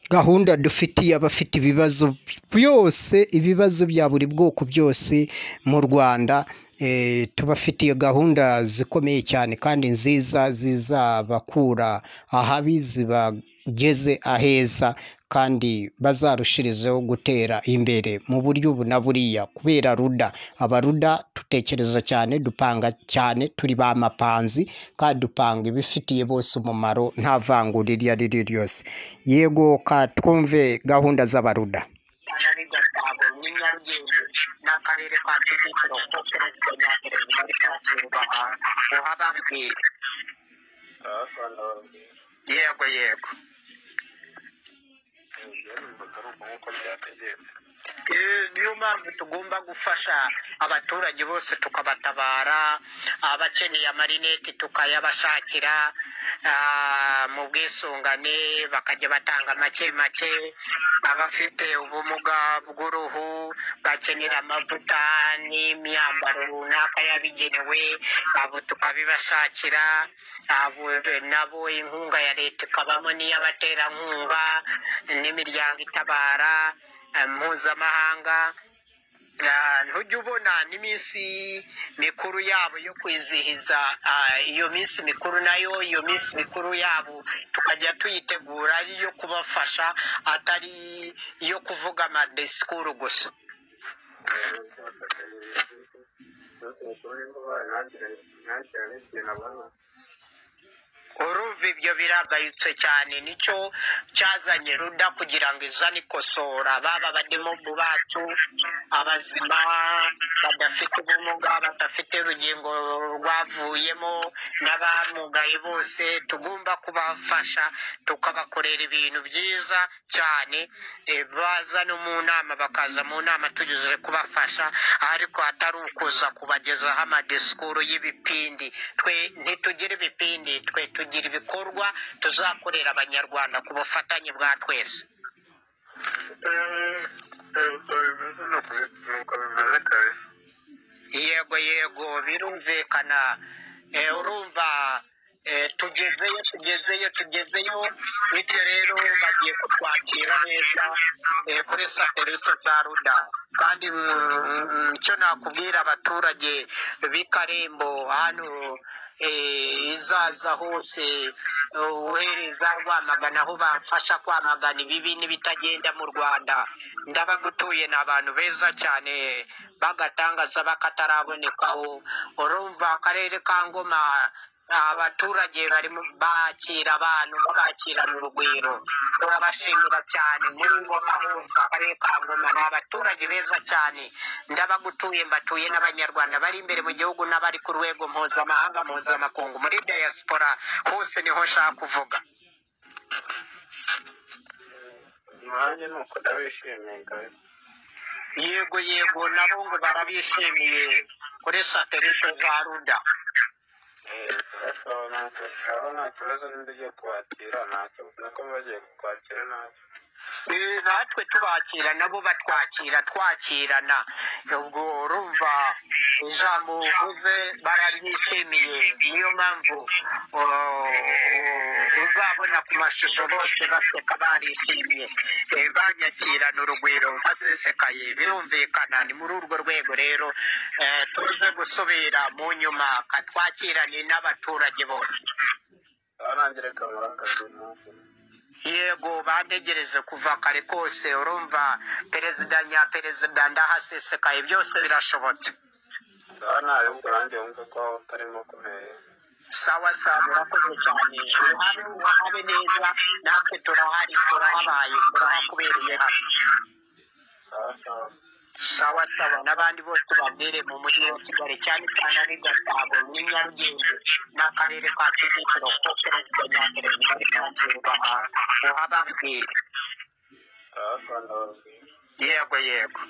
gahunda dufitiye abafite ibibazo byose ibibazo bya buri bwoko byose mu rwanda tubafitiye gahunda zikomeye cyane kandi nziza zizabakura ahabi zibageze aheza kandi bazarushirizeho gutera imbere mu buryo ubu na buriya kubera ruda abaruda dutekereza cyane dupanga cyane turi ba mapanzi kandi dupanga ibifitiye bose umumaro nta vangura iryo ari ryo ryose yego ka twumve gahunda z'abaruda ari gasabo n'i nyarugenge n'akarere ka kicukiro ko perezida nyaperezida ari kacyirubaha uhababwira yego yego Eh, niyo mpamvu tugomba gufasha abaturage bose tukabatabara abakeneye amarineti tukayabashakira ah, mu bwisungane bakajya batanga make make abafite ubumuga bw'uruhu bakenera amavuta n'imyambaro runaka yabigenewe abo tukabibashakira abo nabo inkunga ya leta ikabamo n'iy'abaterankunga n'imiryango itabara eh, mpuzamahanga Ah, ntujya ubona n'iminsi mikuru yabo yo kwizihiza ah, iyo minsi mikuru nayo iyo minsi mikuru yabo tukajya tuyitegura ari iyo kubafasha atari iyo kuvuga amadisikuru gusa urumva ibyo biragayutse cyane nicyo cyazanye ruda kugira ngo izane ikosora baba abadimugu bacu abazima badafite ubumuga badafite urugingo rwavuyemo n'abamugaye bose tugomba kubafasha tukabakorera ibintu byiza cyane eh, baza no mu nama bakaza mu nama tugejeje kubafasha ariko atari ukuza kubagezaho amadisikuru y'ibipindi twe ntitugire ibipindi twe tugira ibikorwa tuzakorera abanyarwanda ku bufatanye bwa twese yego yego birumvikana Eh, urumva eh, tugezeyo tugezeyo tugezeyo bityo rero bagiye kutwakira neza eh, kuri satelite za ruda kandi mm, mm, icyo nakubwira abaturage b'i karembo hano eh, izaza hose eh, uhereza rwamagana aho bamfasha kwamagana ibibi n'ibitagenda mu rwanda ndabagutuye ni abantu beza cyane bagatangaza bakatarabonekaho urumva akarere ka ngoma abaturage bari mu- bakira abantu babakirana urugwiro turabashimira cyane muri ngoma hose akarere ka ngoma ni abaturage beza cyane ndabagutuye mbatuye n'abanyarwanda bari imbere mu gihugu n'abari ku rwego mpuzamahanga mpuzamakungu muri diaspora hose niho nshaka kuvuga nanjye ni uko ndabishimiye ngawe yego yego nabo ngo barabishimiye kuri satelite za ruda aho nta kibazo n'indi ugiye kuwakira ntacyo nuko bagiye kukwakira ntacyo Eh, natwe tubakira nabo batwakira twakirana ubwo urumva ijambo uvuze bararyishimiye niyo mpamvu uh, uzabona ku mashusho bose baseka barishimiye Eh, banyakirana urugwiro basesekaye birumvikana ni muri urwo rwego rero eh, tuze gusubira mu nyuma katwakirane n'abaturage bose aho nanjye reka muri akazi ntacyo yego bantegereje kuva kare kose urumva perezida nyaperezida ndahasesekaye byose birashobotse aho ntabwo nanjye wumva ko utarimo kumera sawa sawa urakoze cyane uhabe uhabe neza natwe turahari turahabaye turahakubereye hano sawa sawa n'abandi bose ubabwire mu mujyi wa kigali cyane cyane ari gasabo muri nyarugenge n'akarere ka kicukiro ko perezida nyaperezida ari kacyirubaha uhababwire yego yego